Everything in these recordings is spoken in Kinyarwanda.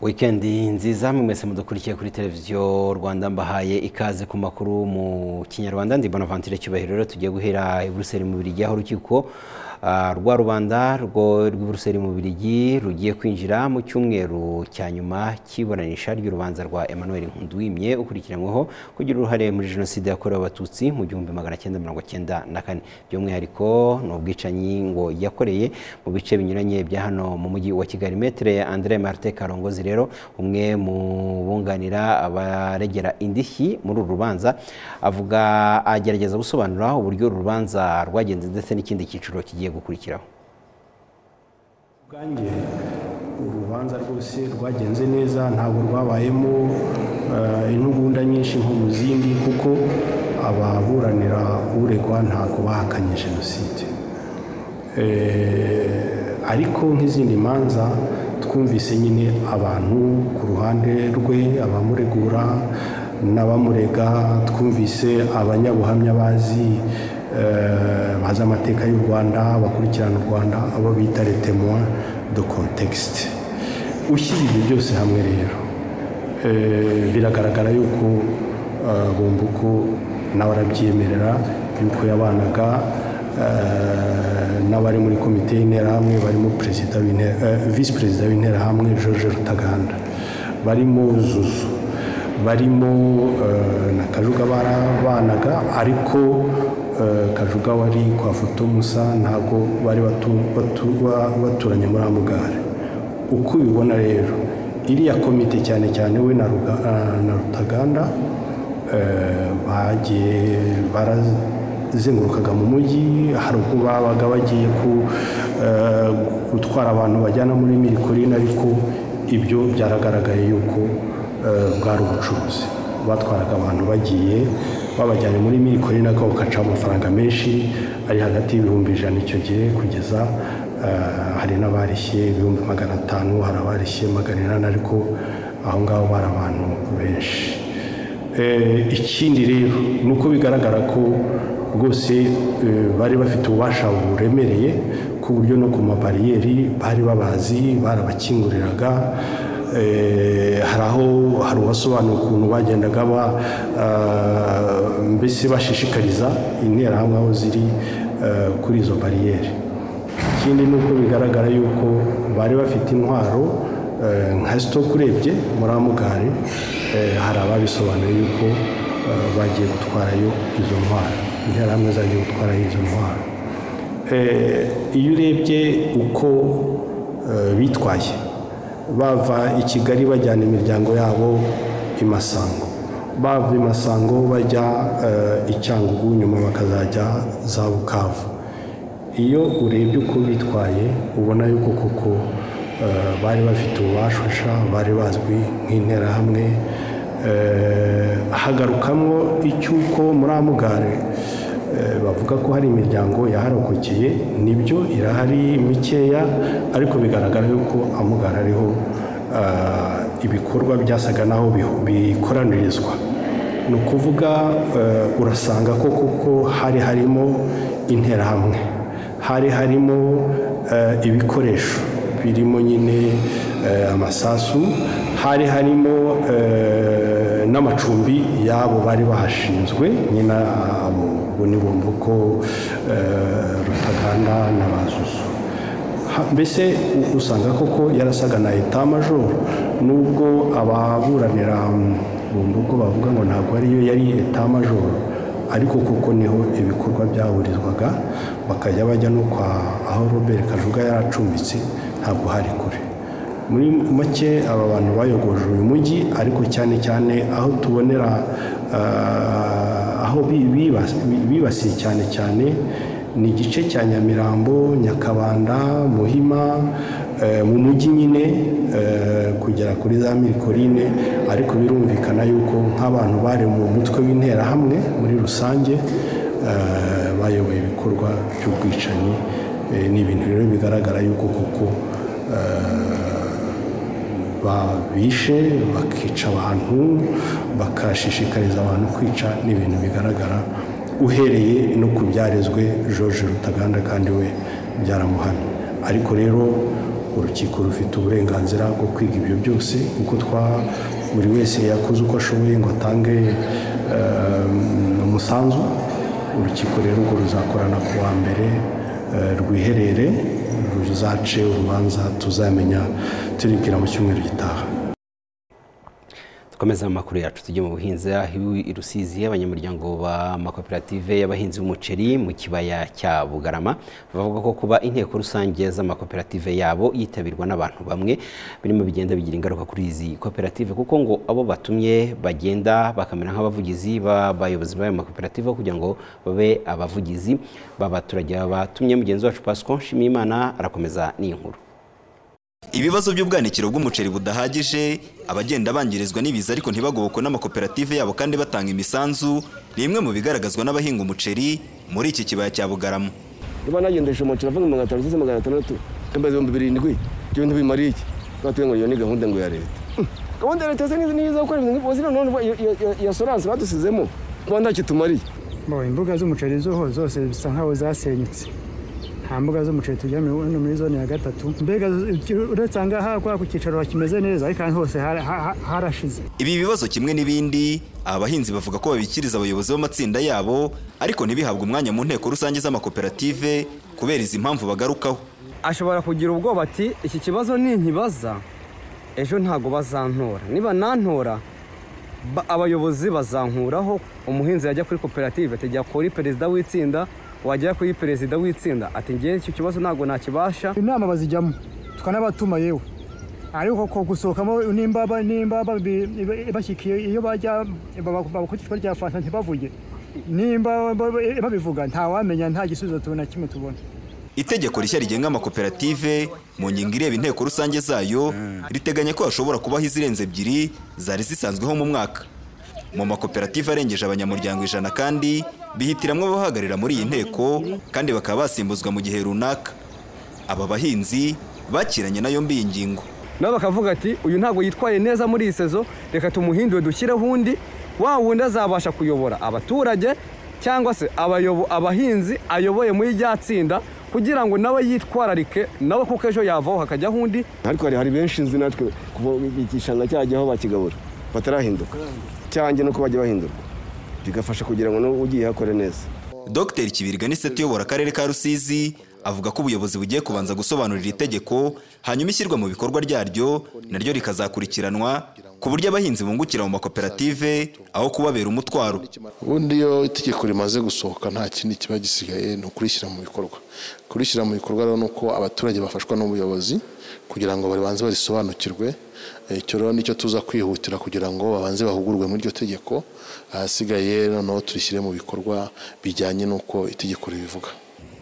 wikendi nziza mwese mudukurikiye kuri televiziyo rwanda mbahaye ikaze ku makuru mu kinyarwanda ndi bonavantire cyubahiro rero tugiye guhera i buruseli mu birigi aho urukiko ah, rwa rubanda rwo rw'i buruseli mu birigi rugiye kwinjira mu cyumweru cya nyuma cy'iburanisha ry'urubanza rwa emmanuel nkunduwimye ukurikiranyweho kugira uruhare muri jenoside yakorewe abatutsi mu gihumbi magana cyenda mirongo cyenda na kane by'umwihariko ni ubwicanyi ngo yakoreye mu bice binyuranye bya hano mu mujyi wa kigali metere andre marte karongozi rero umwe mu bunganira abaregera indishyi muri uru rubanza avuga agerageza gusobanura uburyo uru rubanza rwagenze ndetse n'ikindi cyiciro kigiye gukurikiraho ubwanjye urubanza rwose rwagenze neza ntabwo rwabayemo eh, intugunda nyinshi nko mu zindi kuko ababuranira uregwa ntabwo bahakanye jenoside Eh, ariko nk'izindi manza twumvise nyine abantu ku ruhande rwe abamuregura n'abamurega twumvise abanyabuhamya bazi eh, bazi amateka y'u rwanda bakurikirana u rwanda abo bita retemuwa do kontekisite ushyira ibyo byose hamwe rero eh, biragaragara yuko eh, bumbuko nawe arabyemerera yuko yabanaga eh, n'abari muri komite y'interahamwe barimo perezida w'Inte- eh, visi perezida w'interahamwe george rutaganda barimo zuzu barimo eh, na kajuga barabanaga ariko eh, kajuga wari kwa foto musa ntabwo bari batu- batu- ba- baturanye muri amugare uko ubibona rero iriya komite cyane cyane we na Ruga- eh, na rutaganda eh, bagiye barazengurukaga mu mujyi hari ubwo babaga bagiye ku- eh, gutwara abantu bajyana muri mirikorine ariko ibyo byaragaragaye yuko eh, bwari ubucuruzi batwaraga abantu bagiye babajyanye muri mirikorine ariko bakaca amafaranga menshi ari hagati y'ibihumbi ijana icyo gihe kugeza eh, hari n'abarishye ibihumbi magana atanu hari abarishye magana inani ariko aho ngaho bari abantu benshi Eh, ikindi rero ni uko bigaragara ko rwose eh, bari bafite ububasha buremereye ku buryo no ku mabariyeri bari babazi barabakinguriraga Eh, hari aho hari uwasobanura ukuntu bagendaga ba ah, mbese bashishikariza interahamwe aho ziri eh, kuri izo bariyeri ikindi ni uko bigaragara yuko bari bafite intwaro eh, nka sitoke urebye muri amugari eh, hari ababisobanuye yuko eh, bagiye gutwarayo izo ntwaro interahamwe zagiye gutwarayo izo ntwaro Eh, iyo urebye uko eh, bitwaye bava i kigali bajyana imiryango yabo i masango bava i masango bajya eh, i cyangugu nyuma bakazajya za bukavu iyo urebye uko bitwaye ubona yuko koko eh, bari bafite ububasha bari bazwi nk'interahamwe Eh, hagarukamwo icy'uko muri amugare eh, bavuga ko hari imiryango yaharokokeye nibyo irahari mikeya ariko bigaragara yuko amugara ariho eh, ibikorwa byasaga naho biho- bikoranirizwa ni ukuvuga eh, urasanga ko kuko hari harimo interahamwe hari harimo eh, ibikoresho birimo nyine eh, amasasu hari harimo eh, n'amacumbi y'abo bari bahashinzwe nyine abo bo ni bumbuko eh, rutaganda na bazuzu Ha- mbese u- usanga koko yarasaga na eta majoro nubwo ababuranira mm, bumbuko bavuga ngo ntabwo ariyo yari eta majoro ariko kuko niho ibikorwa byahurizwaga bakajya bajya no kwa aho robert kajuga yaracumbitse ntabwo hari kure muri make aba bantu bayogoje uyu mujyi ariko cyane cyane aho tubonera ah, aho bi- bibas- bi- bibasiye cyane cyane ni igice cya nyamirambo nyakabanda muhima eh, mu mujyi nyine eh, kugera kuri za mirikorine ariko birumvikana yuko nk'abantu bari mu mutwe w'interahamwe muri rusange eh, bayoboye ibikorwa by'ubwicanyi Eh, ni ibintu rero bigaragara yuko kuko babishe bakica abantu bakashishikariza abantu kwica ni ibintu bigaragara uhereye no ku byarezwe george rutaganda kandi we byaramuhamye ariko rero urukiko rufite uburenganzira bwo kwiga ibyo byose kuko twa buri wese yakoze uko ashoboye ngo atange eh, umusanzu urukiko rero urwo ruzakorana ku wa mbere eh, rwiherere ruzace urubanza tuzamenya turibwira mu cyumweru gitaha dukomeze mu makuru yacu tujye mu buhinzi aho i rusizi abanyamuryango b'amakoperative y'abahinzi b'umuceri mu kibaya cya bugarama bavuga ko kuba inteko rusange z'amakoperative yabo yitabirwa n'abantu bamwe birimo bigenda bigira ingaruka kuri izi koperative kuko ngo abo batumye bagenda bakamera nk'abavugizi b'abayobozi b'ayo makoperative kugira ngo babe abavugizi b'abaturage batumye mugenzi wacu pasiko nshimiyimana arakomeza n'iyi nkuru ibibazo by'ubwanikiro bw'umuceri budahagije abagenda bangirizwa n'ibiza ariko ntibagobokwe n'amakoperative yabo kandi batanga imisanzu ni imwe mu bigaragazwa n'abahinga umuceri muri iki kibaya cya bugarama niba nagendesha umuceri avuga magana atanu uzize magana atandatu yambaye ibihumbi birindwi ibyo bintu bimariye iki twatuye ngo iyo ni gahunda ngo ya leta gahunda ya leta se nizo nizo gukora ibintu nk'ibyo ziriya none iyo- iyo- iyo- iya soranse badusizemo kuba ntacyo tumariye Bo, imbuga z'umuceri zoho zose bisa nkaho zasenyutse nta mbuga z'umuceri tugira muri hano muri zone ya gatatu mbega uretse aha ngaha kwa ku cyicaro kimeze neza ariko ahandi hose hara- ha- harashize ibi bibazo kimwe n'ibindi aba bahinzi bavuga ko babikiriza abayobozi b'amatsinda yabo ariko ntibihabwe umwanya mu nteko rusange z'amakoperative kubera izi mpamvu bagarukaho ashobora kugira ubwoba ati iki kibazo ninkibaza ejo ntabwo bazantora niba nantora ba- abayobozi bazankuraho umuhinzi yajya kuri koperative ati jya kuri perezida w'itsinda wagera kuri perezida w'itsinda ati ngewe icyo kibazo ntabwo nakibasha inama bazijyamo tukanabatuma yewe ariko ko gusohokamo n'imbaba n'imbaba bi- iba- ibashyikiye iyo bajya baba- baba ku icupa rya fanta ntibavuge nimba ba- babivuga ntawamenya nta gisubizo tubona kimwe tubona itegeko rishya rigenga amakoperative mu ngingo ireba inteko rusange zayo riteganya ko hashobora kubaho izirenze ebyiri zari zisanzweho mu mwaka mu makoperative arengeje abanyamuryango ijana kandi bihitiramwo ababahagararira muri iyi nteko kandi bakaba basimbuzwa mu gihe runaka aba bahinzi bakiranye nayo mbi iyi ngingo nabo bakavuga ati uyu ntabwo yitwaye neza muri iyi sezo reka tumuhindure dushyireho undi wa wundi azabasha kuyobora abaturage cyangwa se abayobo- abahinzi ayoboye muri rya tsinda kugira ngo nawe yitwararike nawe kuko ejo yavaho hakajyaho undi ariko hari hari benshi nzi natwe kuva igishanga cyajyaho bakigabura batarahinduka cyanjye nuko bajya bahindurwa bigafasha kugira ngo n'ugiye hakore neza Dr Kibirga ni seti uyobora akarere ka Rusizi avuga ko ubuyobozi bugiye kubanza gusobanurira itegeko hanyuma ishyirwa mu bikorwa ryaryo naryo rikazakurikiranwa ku buryo abahinzi bungukira mu makoperative aho kubabera umutwaro ubundi iyo itegeko rimaze gusohoka nta kindi kiba gisigaye ni ukurishyira mu bikorwa kurishyira mu bikorwa rero ni uko abaturage bafashwa n'ubuyobozi kugira ngo babanze barisobanukirwe Eh, icyo rero nicyo tuza kwihutira kugira ngo babanze bahugurwe muri iryo tegeko ahasigaye noneho turishyire mu bikorwa bijyanye n'uko itegeko ribivuga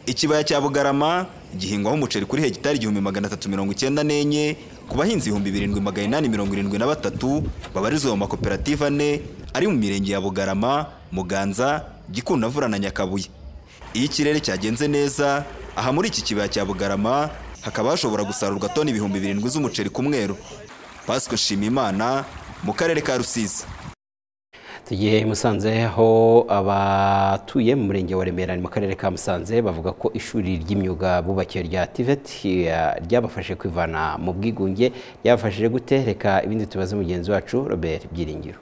ikibaya cya Bugarama gihingwaho umuceri kuri hegitari igihumbi magana atatu mirongo icyenda n'enye ku bahinzi ibihumbi birindwi magana inani mirongo irindwi na batatu babarizwa mu makoperative ane ari mu mirenge ya Bugarama Muganza Gikundamvura na Nyakabuye iyo ikirere cyagenze neza aha muri iki kibaya cya Bugarama hakaba hashobora gusarurwa toni ibihumbi birindwi z'umuceri ku mwero Pasika Nshimiyimana mu karere ka Rusizi tugiye i Musanze aho abatuye mu murenge wa Remera ni mu karere ka Musanze bavuga ko ishuri ry'imyuga bubakiwe rya TVET eh, ryabafashe kwivana mu bwigunge ryabafashije gute reka ibindi tubaze mugenzi wacu Robert Byiringiro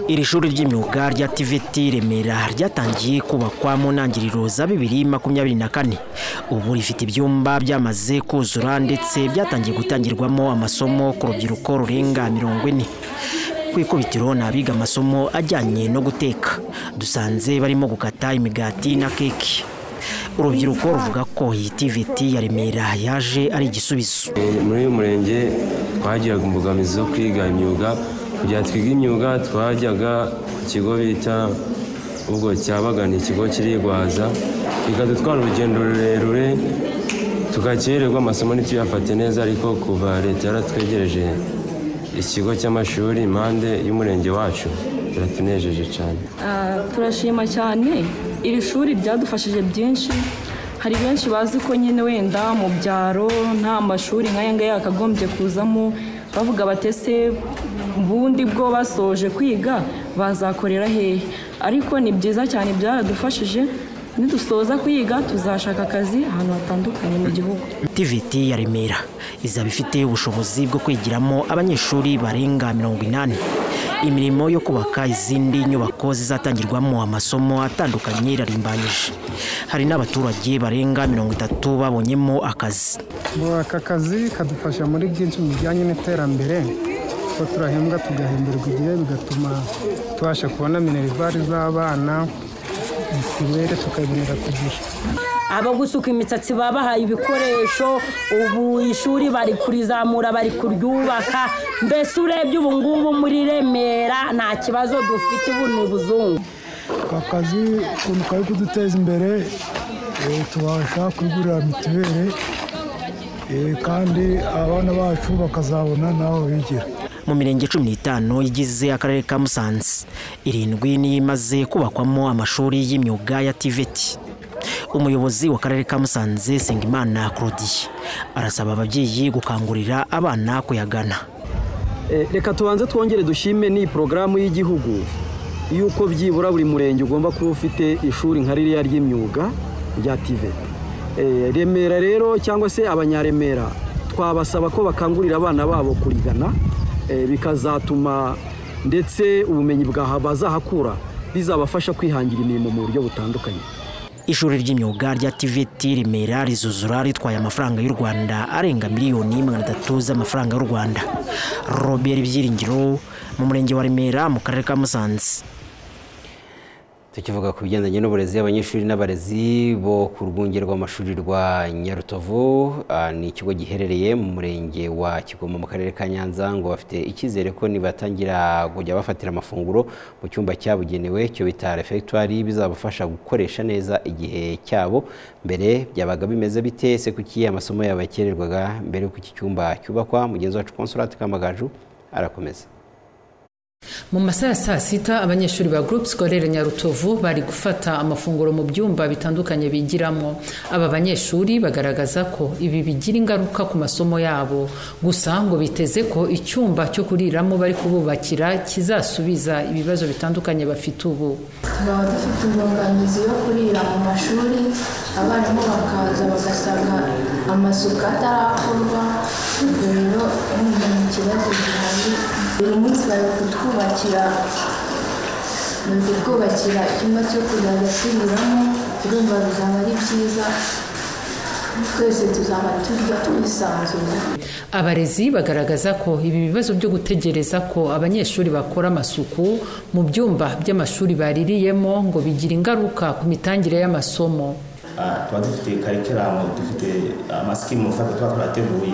Iri shuri ry'imyuga rya TVT Remera ryatangiye kubakwa mu ntangiriro za bibiri makumyabiri na kane ubu rifite ibyumba byamaze kuzura ndetse byatangiye gutangirwamo amasomo ku rubyiruko rurenga mirongo ine ku ikubitiro ni abiga amasomo ajyanye no guteka dusanze barimo gukata imigati na keke urubyiruko ruvuga ko iyi TVT ya Remera yaje ari igisubizo muri uyu murenge twagiraga imbogamizi zo kwiga imyuga kugira ngo twige imyuga twajyaga ku kigo bita ubwo cyabaga ni ikigo kirigwaza bikadutwara urugendo rurerure tugakererwa amasomo ntituyafate neza ariko kuva leta yaratwegereje ikigo cy'amashuri impande y'umurenge wacu biratunejeje cyane Ah, turashima cyane iri shuri ryadufashije byinshi hari benshi bazi ko nyine wenda mu byaro nta mashuri nk'aya ngaya yakagombye kuzamo bavuga batese ubundi bwo basoje kwiga bazakorera hehe ariko ni byiza cyane byaradufashije nidusoza kuyiga tuzashaka akazi ahantu hatandukanye mu gihugu TVT ya Remera izaba ifite ubushobozi bwo kwigiramo abanyeshuri barenga mirongo inani imirimo yo kubaka izindi nyubako zizatangirwamo amasomo atandukanye irarimbanyije hari n'abaturage barenga mirongo itatu babonyemo akazi ngo aka kazi kadufasha muri byinshi bijyanye n'iterambere kuko turahembwa tugahemberwa igihe bigatuma tubasha kubona minerivare z'abana mituweli tukayibonera ku gihe abo gusuka imisatsi babahaye ibikoresho ubu ishuri bari kurizamura bari kuryubaka mbese urebye ubu ngubu muri remera nta kibazo dufite ubu ni ubuzungu aka kazi ukuntu kari kuduteza imbere eh, tubasha kwigurira mituweli eh, kandi abana bacu bakazabona n'aho bigira mu mirenge cumi n'itanu igize akarere ka musanze irindwi niyo imaze kubakwamo amashuri y'imyuga ya tiveti umuyobozi w'akarere ka musanze sengimana claudie arasaba ababyeyi gukangurira abana kuyagana Eh, reka tubanze twongere dushime ni porogaramu y'igihugu y'uko byibura buri murenge ugomba kuba ufite ishuri nka ririya ry'imyuga rya tive Eh, remera rero cyangwa se abanyaremera twabasaba ko bakangurira abana babo kurigana eh, bikazatuma ndetse ubumenyi bwaha bazahakura bizabafasha kwihangira imirimo mu buryo butandukanye ishuri ry'imyuga rya tvt remera rizuzura ritwaye amafaranga y'u rwanda arenga miliyoni magana atatu z'amafaranga y'u rwanda robert byiringiro mu murenge wa remera mu karere ka musanze tukivuga ku bigendanye n'uburezi abanyeshuri n'abarezi bo ku rwunge rw'amashuri rwa nyarutovu ah, ni ikigo giherereye mu murenge wa kigoma mu karere ka nyanza ngo bafite icyizere ko nibatangira kujya bafatira amafunguro mu cyumba cyabugenewe cyo bita refegitwari bizabafasha gukoresha neza igihe cyabo mbere byabaga bimeze bite se kuki amasomo yabo yakererwaga mbere y'uko iki cyumba cyubakwa mugenzi wacu konsolati kamagaju arakomeza mu masaha ya saa sita abanyeshuri ba groupe scolaire nyarutovu bari gufata amafunguro mu byumba bitandukanye bigiramo aba banyeshuri bagaragaza ko ibi bigira ingaruka ku masomo yabo gusa ngo biteze ko icyumba cyo kuriramo bari kububakira kizasubiza ibibazo bitandukanye bafite ubu tukaba dufite imbogamizi yo kurira mu mashuri abarimu bakaza bagasanga amasuku atarakorwa ubwo rero ni ikibazo gihari buri munsi bari kutwubakira bari kutwubakira icyumba cyo kuzajya turiramo urumva bizaba ari byiza twese tuzaba turya twisanzuye abarezi bagaragaza ko ibi bibazo byo gutegereza ko abanyeshuri bakora amasuku mu byumba by'amashuri baririyemo ngo bigira ingaruka ku mitangire y'amasomo Ah, tuba dufite karikiramu dufite amasikimu ufata tuba twateguye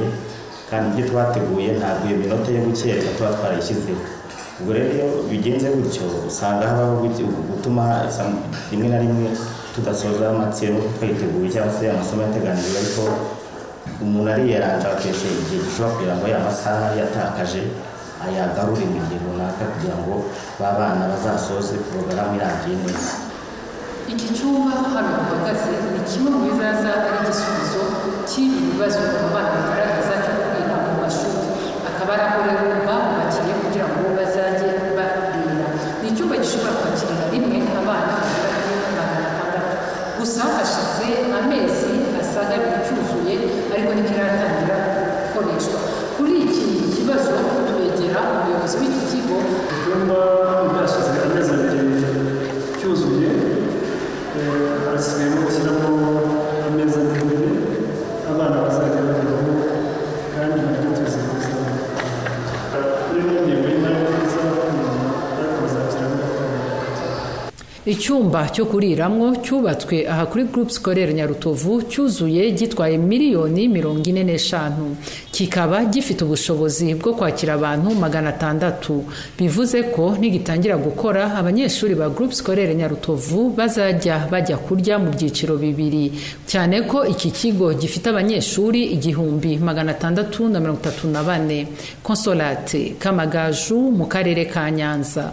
kandi ibyo twateguye ntabwo iyo minota yo gukererwa tuba twarayishyizeho ubwo rero iyo bigenze gutyo usanga habaho guti- gutuma sam- rimwe na rimwe tudasoza amatsinda twayiteguye cyangwa se amasomo yateganijwe ariko umuntu ariyeranja akesha igihe gishobora kugira ngo ya masaha yatakaje ayagarure mu gihe runaka kugira ngo ba bana bazasoze porogaramu irangiye neza iki cyumba hano bahagaze ni kimwe mu bizaza ari igisubizo cy'ibi bibazo abana bagaragaza cyo kwiga mu mashuri akaba ari aho rero babubakiye kugira ngo bazajye barira ni icyumba gishobora kwakirira rimwe abana bagera kuri magana atandatu gusa hashize amezi asaga abiri cyuzuye ariko ntikiratangira gukoreshwa kuri iki kibazo twegera umuyobozi w'iki kigo icyumba byashize amezi abiri cyuzuye eh, harasigayemo gushyiramo ameza imbere abana bazajya bariraho kandi barya tuzi neza kuri ino ngingo y'imari neza ariko bazakiramo icyumba cyo kuriramo cyubatswe aha kuri groupe scolaire nyarutovu cyuzuye gitwaye miliyoni mirongo ine n'eshanu kikaba gifite ubushobozi bwo kwakira abantu magana atandatu bivuze ko nigitangira gukora abanyeshuri ba groupe scolaire nyarutovu bazajya bajya kurya mu byiciro bibiri cyane ko iki kigo gifite abanyeshuri igihumbi magana atandatu na mirongo itatu na bane consolate kamagaju mu karere ka nyanza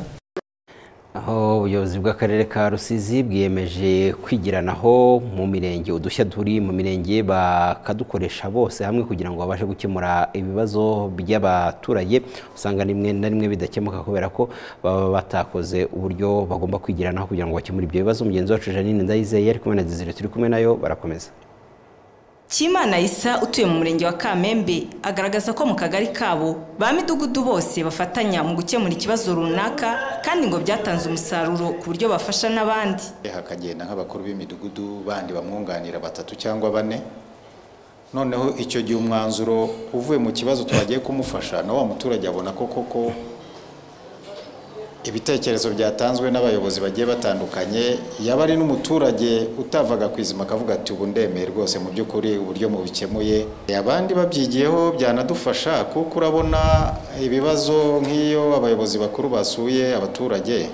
aho ubuyobozi bw'akarere ka rusizi bwiyemeje kwigiranaho mu mirenge udushya turi mu mirenge bakadukoresha bose hamwe kugira ngo babashe gukemura ibibazo by'abaturage usanga rimwe na rimwe bidakemuka kubera ko baba batakoze uburyo bagomba kwigiranaho kugira ngo bakemure ibyo bibazo mugenzi wacu janine ndayizeye ari kumwe na dizire turi kumwe nayo barakomeza Kimana Isa utuye mu murenge wa Kamembe agaragaza ko mu kagari kabo ba midugudu bose bafatanya mu gukemura ikibazo runaka kandi ngo byatanze umusaruro ku buryo bafasha n'abandi hakagenda nk'abakuru b'imidugudu bandi bamwunganira batatu cyangwa bane noneho icyo gihe umwanzuro uvuye mu kibazo twagiye kumufasha na wa muturage abona ko koko ibitekerezo byatanzwe n'abayobozi bagiye batandukanye yaba ari n'umuturage utavaga ku izima akavuga ati ubu ndemeye rwose mu by'ukuri uburyo mubikemuye abandi babyigiyeho byanadufasha kuko urabona ibibazo nk'iyo abayobozi bakuru basuye abaturage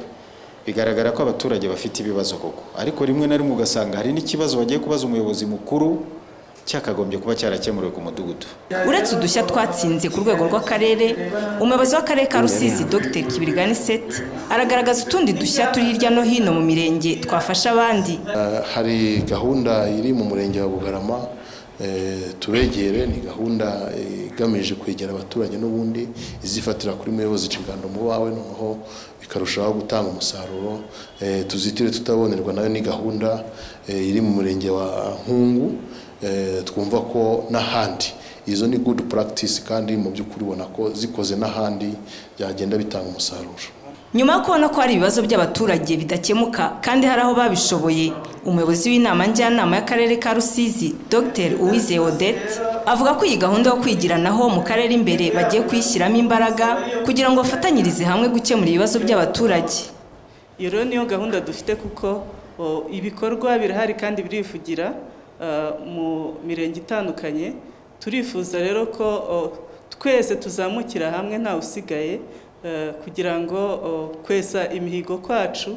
bigaragara ko abaturage bafite ibibazo koko ariko rimwe na rimwe ugasanga hari n'ikibazo bagiye kubaza umuyobozi mukuru cyakagombye kuba cyarakemuriwe ku mudugudu uretse udushya twatsinze ku rwego rw'akarere umuyobozi w'akarere ka rusizi dr kibirigani seti aragaragaza utundi dushya turi hirya no hino mu mirenge twafasha abandi hari gahunda iri mu murenge wa bugarama tubegere ni gahunda igamije kwegera abaturage n'ubundi izifatira kuri muyobozi inshingano mu bawe noneho bikarushaho gutanga umusaruro tuzitire tutabonerwa nayo ni gahunda iri mu murenge wa nkungu twumva ko n'ahandi izo ni good practice kandi mu by'ukuri ubona ko zikoze n'ahandi byagenda bitanga umusaruro nyuma yo kubona ko hari ibibazo by'abaturage bidakemuka kandi hari aho babishoboye umuyobozi w'inama njyanama y'akarere ka rusizi dr uwizeye odette avuga ko iyi gahunda yo kwigiranaho mu karere imbere bagiye kuyishyiramo imbaraga kugira ngo bafatanyirize hamwe gukemura ibibazo by'abaturage iyo rero niyo gahunda dufite kuko ibikorwa birahari kandi birivugira mu mirenge itandukanye turifuza rero ko twese tuzamukira hamwe ntawe usigaye kugira ngo kwesa imihigo kwacu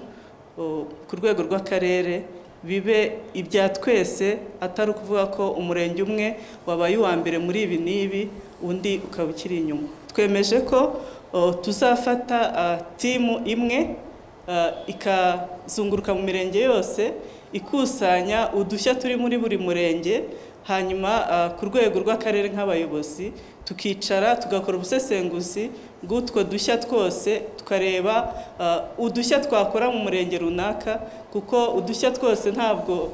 ku rwego rw'akarere bibe ibya twese atari ukuvuga ko umurenge umwe wabaye uwa mbere muri ibi n'ibi undi ukaba ukiri inyuma twemeje ko tuzafata timu imwe ikazunguruka mu mirenge yose ikusanya udushya turi muri buri murenge hanyuma ku rwego rw'akarere nk'abayobozi tukicara tugakora ubusesenguzi bw'utwo dushya twose tukareba udushya twakora mu murenge runaka kuko udushya twose ntabwo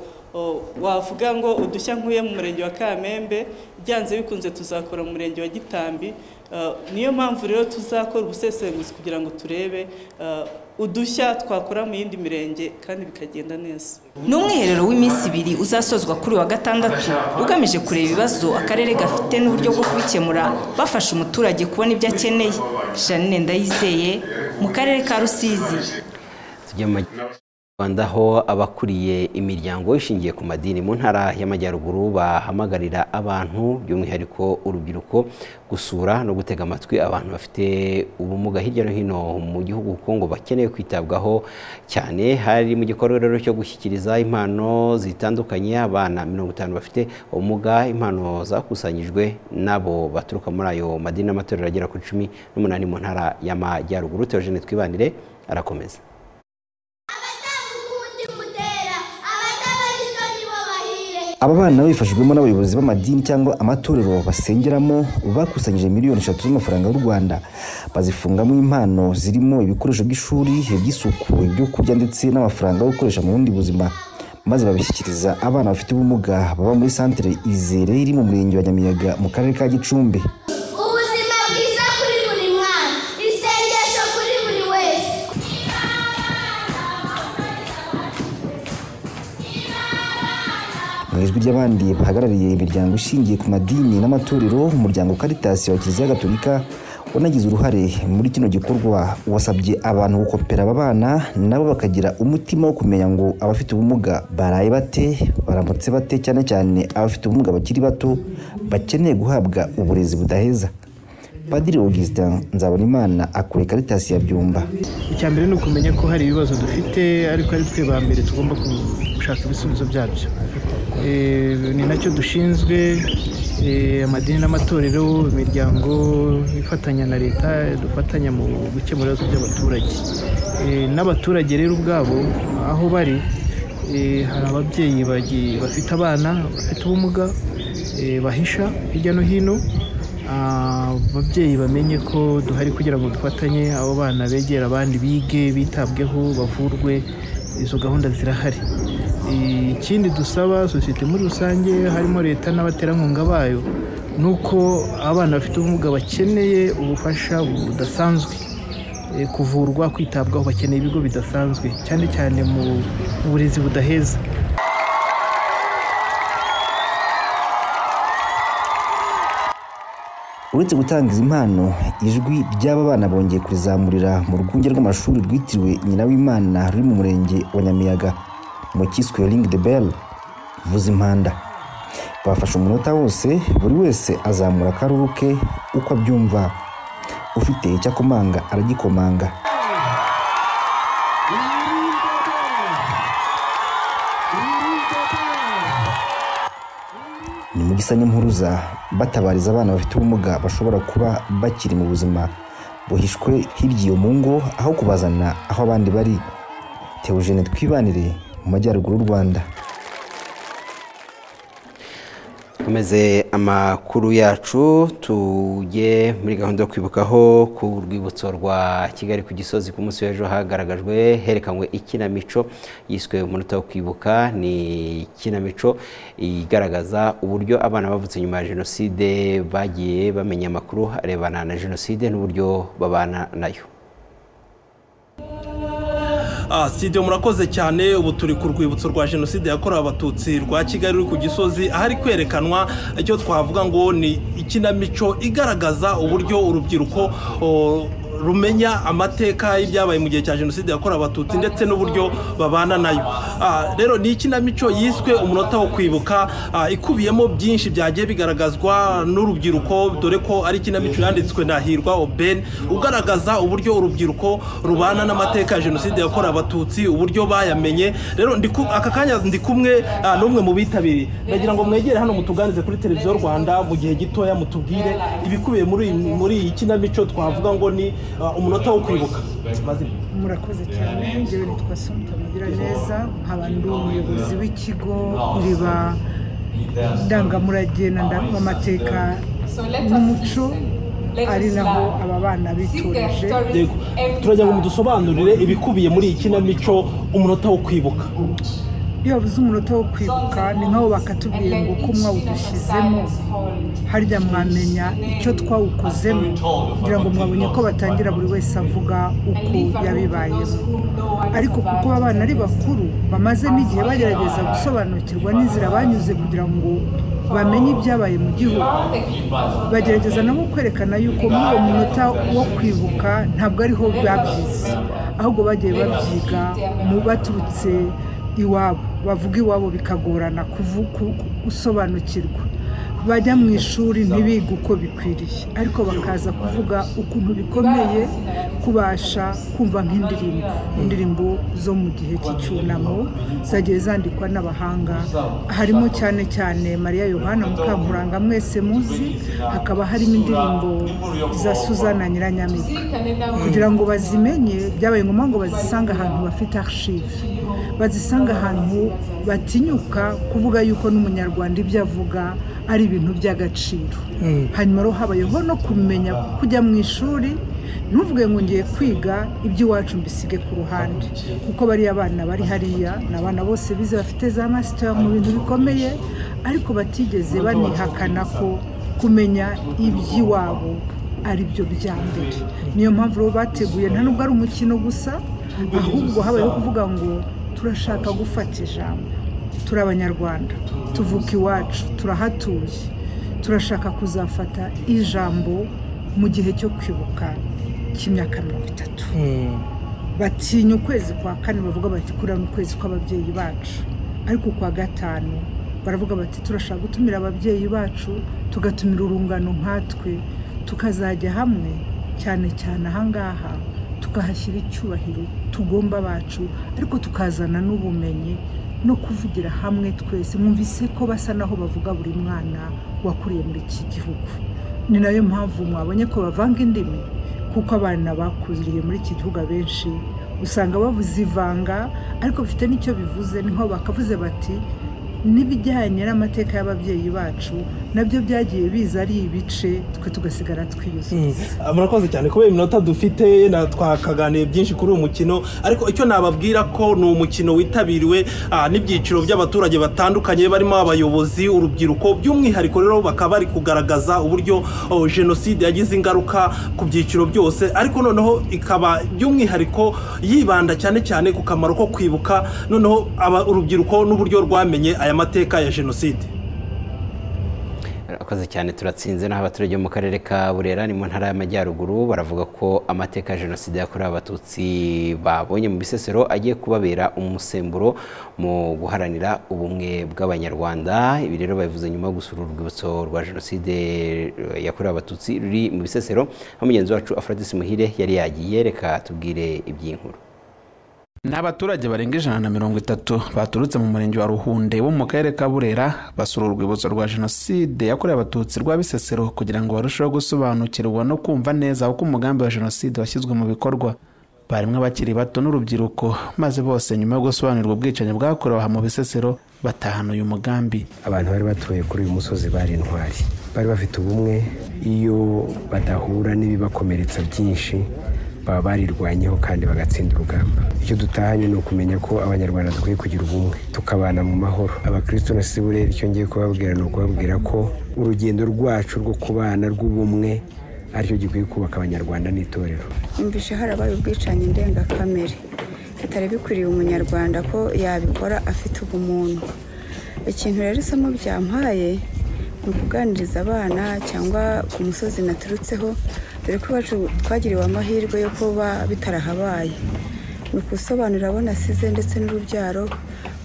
wavuga ngo udushya nkuye mu murenge wa kamembe byanze bikunze tuzakora mu murenge wa gitambi niyo mpamvu rero tuzakora ubusesenguzi kugira ngo turebe udushya twakora mu yindi mirenge kandi bikagenda neza ni umwiherero w'iminsi ibiri uzasozwa kuri wa gatandatu ugamije kureba ibibazo akarere gafite n'uburyo bwo kubikemura bafasha umuturage kubona ibyo akeneye janine ndayizeye mu karere ka rusizi rwanda aho abakuriye imiryango ishingiye ku madini mu ntara y'amajyaruguru bahamagarira abantu by'umwihariko urubyiruko gusura no gutega amatwi abantu bafite ubumuga hirya no hino mu gihugu kuko ngo bakeneye kwitabwaho cyane hari mu gikorwa rero cyo gushyikiriza impano zitandukanye abana mirongo itanu bafite ubumuga impano zakusanyijwe nabo baturuka muri ayo madini n'amatorero agera kuri cumi n'umunani mu ntara y'amajyaruguru teogene twibanire arakomeza aba bana babifashijwemo n'abayobozi b'amadini cyangwa amatorero basengeramo bakusanyije miliyoni eshatu z'amafaranga y'u rwanda bazifungamo impano zirimo ibikoresho by'ishuri iby'isuku ibyo kurya ndetse n'amafaranga yo gukoresha mu bundi buzima maze babishyikiriza abana bafite ubumuga baba muri santere izere iri mu murenge wa nyamiyaga mu karere ka gicumbi mu ijwi ry'abandi bahagarariye imiryango ishingiye ku madini n'amatorero umuryango karitasi wa kiliziya gatolika wanagize uruhare muri kino gikorwa wasabye abantu gukopera aba bana nabo bakagira umutima wo kumenya ngo abafite ubumuga baraye bate baramutse bate cyane cyane abafite ubumuga bakiri bato bakeneye guhabwa uburezi budaheza padiri augustin nzabonimana akora karitasi ya byumba icya mbere ni ukumenya ko hari ibibazo dufite ariko ari twe ba mbere tugomba gushaka ibisubizo byabyo ni nacyo dushinzwe eh, amadini n'amatorero imiryango ifatanya na leta dufatanya mu gukemura ibibazo by'abaturage Eh, n'abaturage rero ubwabo aho bari eh, hari ababyeyi bagi- bafite abana bafite ubumuga eh, bahisha hirya no hino Ah, ababyeyi bamenye ko duhari kugira ngo dufatanye abo bana begera abandi bige bitabweho bavurwe izo gahunda zirahari Eh, ikindi dusaba sosiyete muri rusange harimo leta n'abaterankunga bayo ni uko abana bafite ubumuga bakeneye ubufasha budasanzwe eh, kuvurwa kwitabwaho bakeneye ibigo bidasanzwe cyane cyane mu mu burezi budaheza uretse gutanga izi mpano ijwi ry'aba bana bongeye kurizamurira mu rwunge rw'amashuri rwitiriwe nyina w'imana ruri mu murenge wa nyamiyaga mu cyiswe ring the bell vuza impanda bafashe umunota wose buri wese azamura akaruru ke uko abyumva ufite icyo akomanga aragikomanga ni mu gisa n'impuruza batabariza abana bafite ubumuga bashobora kuba bakiri mu buzima buhishwe hirya iyo mu ngo aho kubazana aho abandi bari teogene twibanire mu majyaruguru y'u rwanda dukomeze amakuru yacu tujye muri gahunda yo kwibukaho ku rwibutso rwa kigali ku gisozi ku munsi w'ejo hagaragajwe herekanwe ikinamico yiswe umunota wo kwibuka ni ikinamico igaragaza uburyo abana bavutse nyuma ya jenoside bagiye bamenya amakuru arebana na jenoside n'uburyo babana nayo Ah, studio murakoze cyane ubu turi ku rwibutso rwa jenoside yakorewe abatutsi rwa kigali ruri ku gisozi ahari kwerekanwa icyo twavuga ngo ni ikinamico igaragaza uburyo urubyiruko o, rumenya amateka y'ibyabaye mu gihe cya jenoside yakorewe abatutsi ndetse n'uburyo babana nayo Ah, rero ni ikinamico yiswe umunota wo kwibuka ah, ikubiyemo byinshi byagiye bigaragazwa n'urubyiruko dore ko ari ikinamico yanditswe na hirwa oben ugaragaza uburyo urubyiruko rubana n'amateka ya jenoside yakorewe abatutsi uburyo bayamenye rero ndi ku- aka kanya ndi kumwe ah, n'umwe mu bitabiriye ndagira ngo mwegere hano mutuganize kuri televiziyo rwanda mu gihe gitoya mutubwire ibikubiye muri iyi- muri iyi kinamico twavuga ngo ni ah, umunota wo kwibuka Mazina. murakoze cyane njyewe nitwa sonita mugiraneza nkaba ndi umuyobozi w'ikigo iriba ndangamurage na ndangamateka n'umuco ari naho aba bana bitoreje Yego. turagira ngo mudusobanurire ibikubiye muri iyi kinamico umunota wo kwibuka iyo babuze umunota wo kwibuka ni nk'aho bakatubwiye ngo uko mwawudushyizemo harya mwamenya icyo twawukozemo kugira ngo mwabonye ko batangira buri wese avuga uko yabibayemo ariko kuko aba bana ari bakuru bamaze n'igihe bagerageza gusobanukirwa n'inzira banyuze kugira ngo bamenye ibyabaye mu gihugu bagerageza nabo kwerekana yuko muri uwo munota wo kwibuka ntabwo ariho babyize ahubwo bagiye babyiga mu baturutse iwabo bavuga iwabo bikagorana kuvu- ku- gusobanukirwa bajya mu ishuri ntibige uko bikwiriye ariko bakaza kuvuga ukuntu bikomeye kubasha kumva nk'indirimbo indirimbo zo mu gihe cy'icyunamo zagiye zandikwa n'abahanga harimo cyane cyane mariya yohana mukankuranga mwese muzi hakaba harimo indirimbo za suzana nyiranyamibwa kugira ngo bazimenye byabaye ngombwa ngo bazisange ahantu bafite archive bazisanga ahantu batinyuka kuvuga yuko n'umunyarwanda ibyo avuga ari ibintu by'agaciro hanyuma rero habayeho no kumenya kujya mu ishuri ntuvuge ngo ngiye kwiga iby'iwacu mbisige ku ruhande kuko bariya bana bari hariya ni abana bose bize bafite za masita mu bintu bikomeye ariko batigeze banihakana ko kumenya iby'iwabo ari byo bya mbere niyo mpamvu rero bateguye nta nubwo ari umukino gusa ahubwo habayeho kuvuga ngo turashaka gufata ijambo turi abanyarwanda tuvuka iwacu turahatuye turashaka kuzafata ijambo mu gihe cyo kwibuka cy'imyaka mirongo itatu batinya ukwezi kwa kane bavuga bati kuriya ni ukwezi kw'ababyeyi bacu ariko kwa gatanu baravuga bati turashaka gutumira ababyeyi bacu tugatumira urungano nkatwe tukazajya hamwe cyane cyane ahangaha tukahashyira icyubahiro tugomba bacu ariko tukazana n'ubumenyi no kuvugira hamwe twese mwumvise ko basa naho bavuga buri mwana wakuriye muri iki gihugu ni nayo mpamvu mwabonye ko bavanga indimi kuko abana bakuriye muri iki gihugu abenshi usanga bavuze ivanga ariko bifite n'icyo bivuze niho bakavuze bati n'ibijyanye n'amateka y'ababyeyi bacu nabyo byagiye biza ari ibice twe tugasigara twiyuzuza murakoze cyane kubera iminota dufite na twakaganiye byinshi kuri uyu mukino ariko icyo nababwira ko ni umukino witabiriwe ah, n'ibyiciro by'abaturage batandukanye barimo abayobozi urubyiruko by'umwihariko rero bakaba bari kugaragaza uburyo oh, jenoside yagize ingaruka ku byiciro byose ariko noneho ikaba by'umwihariko yibanda cyane cyane ku kamaro ko kwibuka noneho aba- urubyiruko n'uburyo rwamenye aya mateka ya jenoside akoze cyane turatsinze n'aho abaturage bo mu karere ka burera ni mu ntara y'amajyaruguru baravuga ko amateka ya jenoside yakorewe abatutsi babonye mu bisesero agiye kubabera umusemburo mu guharanira ubumwe bw'abanyarwanda ibi rero babivuze nyuma yo gusura urwibutso rwa jenoside eh, yakorewe abatutsi ruri mu bisesero aho mugenzi wacu afrodis muhire yari yagiye reka tubwire iby'inkuru Ni abaturage barenga ijana na mirongo itatu baturutse mu murenge wa ruhunde wo mu karere ka burera basura urwibutso rwa jenoside yakorewe abatutsi rwa bisesero kugira ngo barusheho gusobanukirwa no kumva neza uko umugambi wa jenoside washyizwe mu bikorwa barimo abakiri bato n'urubyiruko maze bose nyuma yo gusobanurirwa ubwicanyi bwakorewe aha mu bisesero batahana uyu mugambi abantu bari batuye kuri uyu musozi bari intwari bari bafite ubumwe iyo badahura n'ibibakomeretsa byinshi baba barirwanyeho kandi bagatsinda urugamba icyo dutahanye ni ukumenya ko abanyarwanda dukwiye kugira ubumwe tukabana mu mahoro abakristo na sibure icyo ngiye kubabwira ni ukubabwira ko urugendo rwacu rwo kubana rw'ubumwe aricyo gikwiye kubaka abanyarwanda n'itorero yumvishe harabaye ubwicanyi ndengakamere bitari bikwiriye umunyarwanda ko yabikora afite ubumuntu ikintu rero isomo byampaye ni ukuganiriza abana cyangwa ku musozi naturutseho dore ko iwacu twagiriwe amahirwe yo kuba bitarahabaye ni ukusobanurira abo nasize ndetse n'urubyaro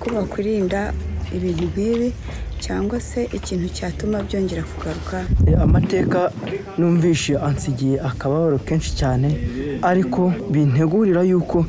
ko bakwirinda ibintu nk'ibi cyangwa se ikintu cyatuma byongera kugaruka amateka numvishe ansigiye akababaro kenshi cyane ariko bintegurira yuko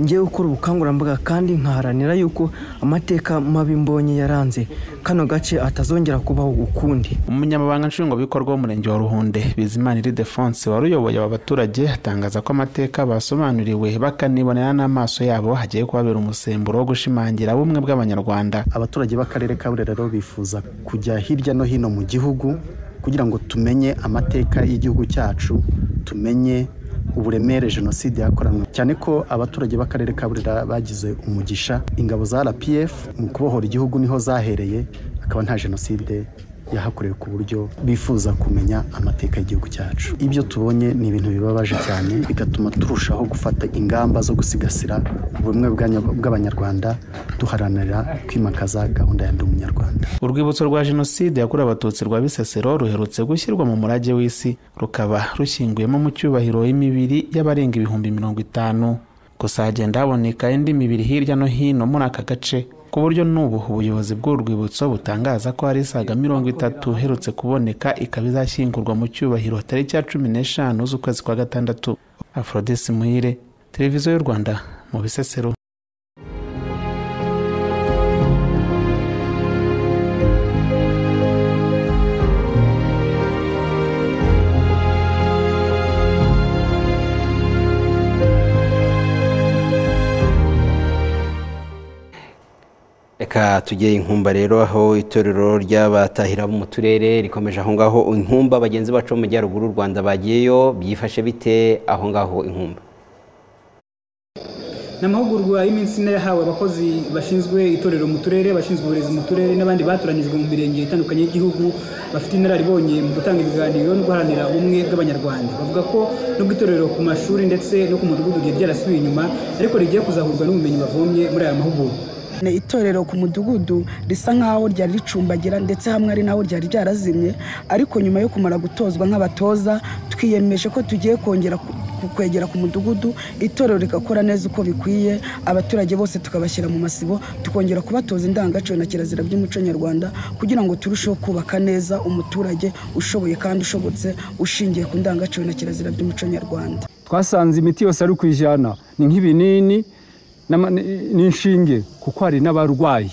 ngiye gukora ubukangurambaga kandi nkaharanira yuko amateka mabi mbonye yaranze kano gace atazongera kubaho ukundi umunyamabanga nshingwabikorwa w'umurenge wa ruhunde bizimana iridefonse wari uyoboye aba baturage atangaza ko amateka basobanuriwe bakanibonera n'amaso yabo hagiye kubabera umusemburo wo gushimangira ubumwe bw'abanyarwanda abaturage b'akarere ka burera rero bifuza kujya hirya no hino mu gihugu kugira ngo tumenye amateka y'igihugu cyacu tumenye uburemere jenoside yakoranwe cyane ko abaturage b'akarere ka burera bagize umugisha ingabo za rpf mu kubohora igihugu niho zahereye akaba nta jenoside yahakorewe ku buryo bifuza kumenya amateka y'igihugu cyacu ibyo tubonye ni ibintu bibabaje cyane bigatuma turushaho gufata ingamba zo gusigasira ubumwe bw'anya- bw'abanyarwanda duharanira kwimakaza gahunda ya ndi umunyarwanda urwibutso rwa jenoside yakorewe abatutsi rwa bisesero ruherutse gushyirwa mu murage w'isi rukaba rushyinguyemo mu cyubahiro imibiri y'abarenga ibihumbi mirongo itanu gusa hagenda haboneka indi mibiri hirya no hino muri aka gace ku buryo n'ubu ubuyobozi bw'uru rwibutso butangaza ko hari isaga mirongo itatu iherutse kuboneka ikaba izashyingurwa mu cyubahiro tariki ya cumi n'eshanu z'ukwezi kwa gatandatu afrodisi muhire televiziyo y'u rwanda mu bisesero reka tujye inkumba rero aho itorero ry'abatahira bo mu turere rikomeje aho ngaho inkumba bagenzi bacu bo mu majyaruguru u rwanda bagiyeyo byifashe bite aho ngaho inkumba ni amahugurwa y'iminsi ine yahawe abakozi bashinzwe itorero mu turere abashinzwe uburezi mu turere n'abandi batoranyijwe mu mirenge itandukanye y'igihugu bafite inararibonye mu gutanga ibiganiro no guharanira ubumwe bw'abanyarwanda bavuga ko nubwo itorero ku mashuri ndetse no ku mudugudu ryari ryarasubiye inyuma ariko rigiye kuzahurwa n'ubumenyi bavomye muri aya mahugurwa Ni itorero ku mudugudu risa nk'aho ryari ricumbagira ndetse hamwe ari naho ryari ryarazimye ariko nyuma yo kumara gutozwa nk'abatoza twiyemeje ko tugiye kongera ku- ku- kwegera ku mudugudu itorero rigakora neza uko bikwiye abaturage bose tukabashyira mu masibo tukongera kubatoza indangagaciro na kirazira by'umuco nyarwanda kugira ngo turusheho kubaka neza umuturage ushoboye kandi ushobotse ushingiye ku ndangagaciro na kirazira by'umuco nyarwanda twasanze imiti yose ari ku ijana ni nk'ibinini n'inshinge kuko hari n'abarwayi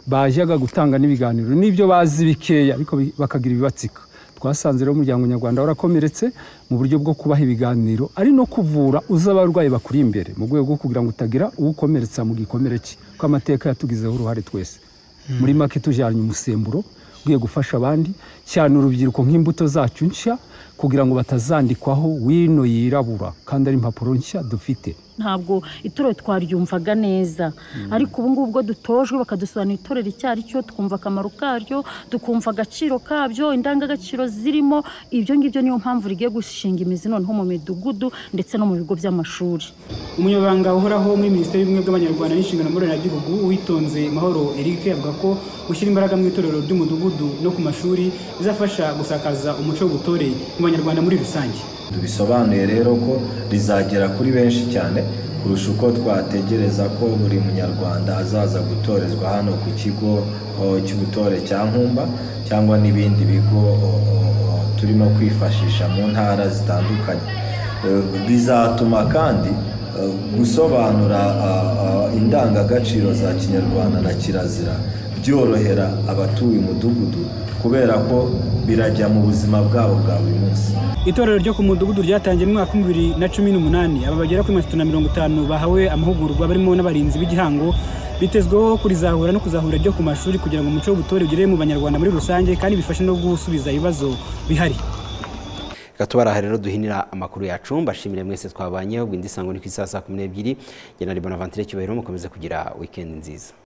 bajyaga gutanga n'ibiganiro n'ibyo bazi bikeya ariko bakagira ibibatsika twasanze rero umuryango nyarwanda warakomeretse mu buryo bwo kubaha ibiganiro ari no kuvura uza abarwayi bakuri imbere mu rwego rwo kugira ngo utagira uwukomeretsa mu gikomere cye kuko amateka yatugizeho uruhare twese muri make tujyanye umusemburo ugiye gufasha abandi cyane urubyiruko nk'imbuto zacu nshya kugira ngo batazandikwaho wino yirabura kandi ari impapuro nshya dufite ntabwo itorero twaryumvaga neza ariko ubu ngubu ubwo dutojwe bakadusobanurira itorero icyo ari cyo tukumva akamaro karyo tukumva agaciro kabyo indangagaciro zirimo ibyo ngibyo niyo mpamvu rigiye gushinga imizi noneho mu midugudu ndetse no mu bigo by'amashuri umunyabanga uhoraho muri minisiteri y'ubumwe bw'abanyarwanda n'inshingano mboneragihugu uwitonze mahoro eric avuga ko gushyira imbaraga mu itorero ry'umudugudu no ku mashuri bizafasha gusakaza umuco w'ubutore mu banyarwanda muri rusange tubisobanuye rero ko rizagera kuri benshi cyane kurusha uko twategereza ko buri munyarwanda azaza gutorezwa hano ku kigo cy'ubutore cya nkumba cyangwa n'ibindi bigo turimo kwifashisha mu ntara zitandukanye bizatuma kandi gusobanura indangagaciro za kinyarwanda na kirazira byorohera abatuye umudugudu kubera ko birajya mu buzima bwabo bwa buri munsi itorero ryo ku mudugudu ryatangiye mu mwaka wa bibiri na cumi n'umunani aba bagera kuri mirongo itatu na mirongo itanu bahawe amahugurwa barimo n'abarinzi b'igihango bitezweho kurizahura no kuzahura ryo ku mashuri kugira ngo umuco w'ubutore ugerere mu banyarwanda muri rusange kandi bifashe no gusubiza ibibazo bihari tubaraha rero duhinira amakuru yacu mbashimire mwese twabanyeho bw'indi sango ni ku isaha saa kumi n'ebyiri njye na ribona vantire cyubahiro mukomeze kugira wikendi nziza